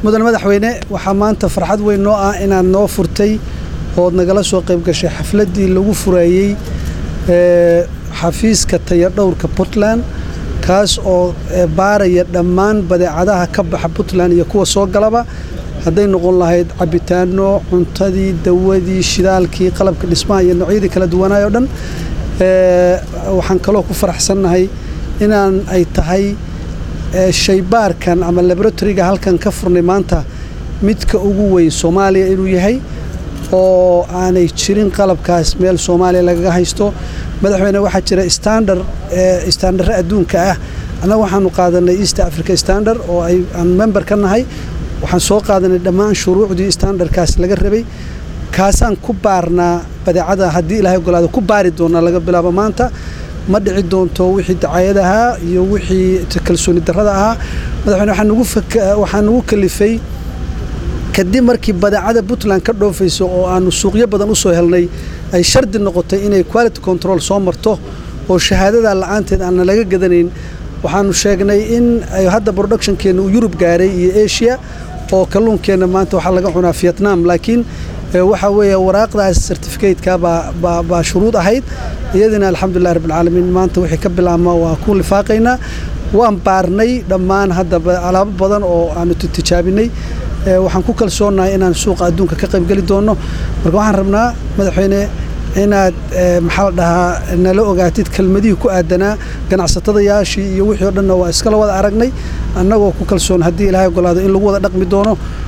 mudan madaxweyne waxaa maanta farxad weyn noo ah inaad noo furtay ood nagala soo qayb gashay xafladdii lagu furayey xafiiska tayadhowrka puntland kaas oo baaraya dhammaan badeecadaha ka baxa puntland iyo kuwa soo galaba hadday noqon lahayd cabitaano cuntadii dawadii shidaalkii qalabka dhismaha iyo noocyadii kala duwanaay oo dhan waxaan kaloo ku faraxsannahay inaan ay tahay shaybaarkan ama laboratoriga halkan ka furnay maanta midka ugu weyn soomaaliya inuu yahay oo aanay jirin qalabkaas meel soomaaliya lagaga haysto madaxweyne waxaa jira standard standarre adduunka ah annaga waxaanu qaadanay east africa standard oo ay aan member ka nahay waxaan soo qaadanay dhammaan shuruucdii standardkaas laga rabay kaasaan ku baarnaa badeecada haddii ilaahay ogolaado ku baari doonaa laga bilaabo maanta ma dhici doonto wixii dacayad ahaa iyo wixii kalsooni darrada ahaa madaxweyne waxaa nagu kalifay kadib markii badeecada puntland ka dhoofayso oo aanu suuqyo badan u soo helnay ay shardi noqotay inay quality control soo marto oo shahaadada la'aanteed aanna laga gadanayn waxaanu sheegnay in ay hadda productionkeenna uu yurub gaaray iyo asia oo kalluunkeenna maanta waxaa laga cunaa vietnam laakiin waxaa weeye waraaqdaas certificateka baa shuruud ahayd iyadina alxamdulilah rabbilcaalamiin maanta wixii ka bilaabma waa ku lifaaqaynaa waan baarnay dhammaan hadda alaabo badan oo aanu tijaabinay waxaan ku kalsoonahay inaan suuqa adduunka ka qaybgeli doonno marka waxaan rabnaa madaxweyne inaad maxaa la dhahaa nala ogaatid kelmadihii ku aadanaa ganacsatadayaashii iyo wixii o dhanna waa iskala wada aragnay annagoo ku kalsoon haddii ilaahay ogolaado in lagu wada dhaqmi doono